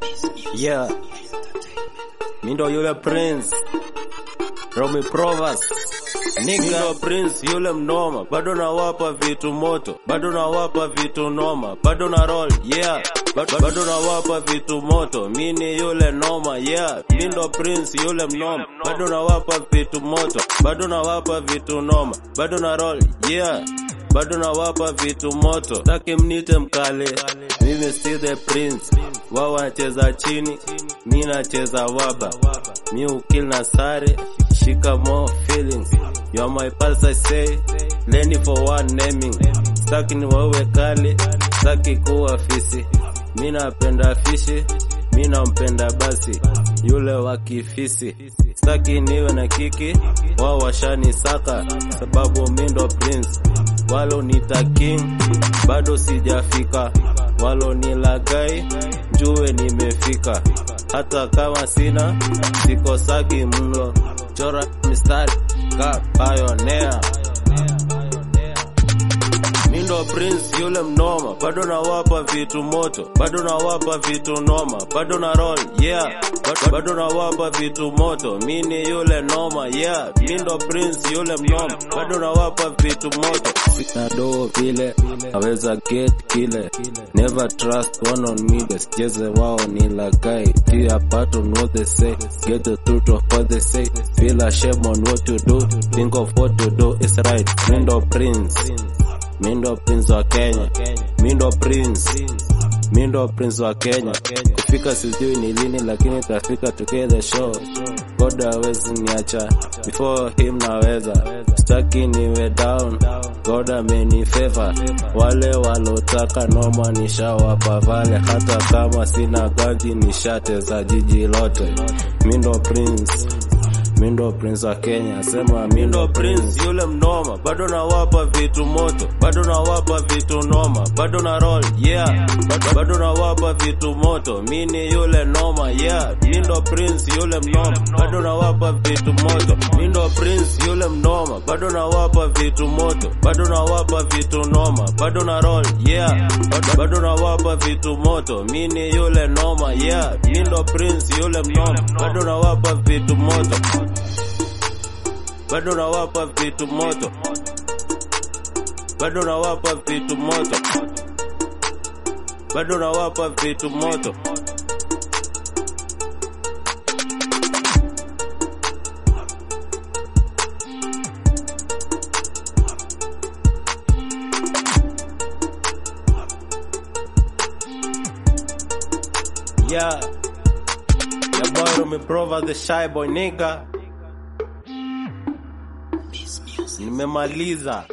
Yeah. Mi ndo yule prince Romy Provas Nigga ndo prince yule mnoma, bado nawapa vitu moto, bado nawapa vitu noma, bado na roll yeah, bado, bado nawapa vitu moto, mi ni yule noma yeah, mi ndo prince yule mnoma, bado nawapa vitu moto, bado nawapa vitu noma, bado na roll yeah bado nawapa vitu moto, taki mnite mkale, mimi si the prince. Wao wanacheza chini, mi nacheza waba, mi ukil na sare, shika more feelings. You are my pulse, I say, leni for one naming. Staki ni wawe kale, staki kuwa fisi, mi napenda fishi, mi nampenda basi yule wa kifisi, staki niwe na kiki, wao washani saka, sababu mi ndo prince walo nita king bado sijafika, walo ni lagai njue nimefika, hata kama sina sikosagi mlo, chora mistari ka pioneer Mindo Prince yule mnoma, bado nawapa vitu moto, bado nawapa vitu noma, bado na roll yeah, bado, bado nawapa vitu moto, mini yule noma yeah, Mindo Prince yule mnoma, bado nawapa vitu moto, sina doo vile aweza get kile, never trust one on me, besicheze wao ni lagai, tia pattern what they say, get the truth of what they say, feel ashamed on what you do, think of what you do is right, Mindo Prince Mindo prince wa Kenya, Mindo prince, Mindo prince wa Kenya. Kufika sijui ni lini, lakini tafika together show. God hawezi niacha, before him naweza, staki niwe down. God ameni favor, wale walotaka noma nishawapa vale, hata kama sina ganji nishateza jiji lote. Mindo prince Mindo prince wa Kenya, sema Mindo prince yule mnoma, bado nawapa vitu moto, bado nawapa vitu noma, bado na roll yeah, bado, bado nawapa vitu moto, mini yule noma yeah, Mindo prince yule mnoma, bado nawapa vitu moto, Mindo prince yule mnoma, bado nawapa vitu moto, bado nawapa vitu noma, bado na roll yeah, bado, bado nawapa vitu moto, mini yule noma yeah, Mindo prince yule mnoma, bado nawapa vitu moto bado nawapa vitu moto, bado nawapa vitu moto, bado nawapa vitu moto. Yeah, your boy Rumiprova the shy boy nigga. Nimemaliza.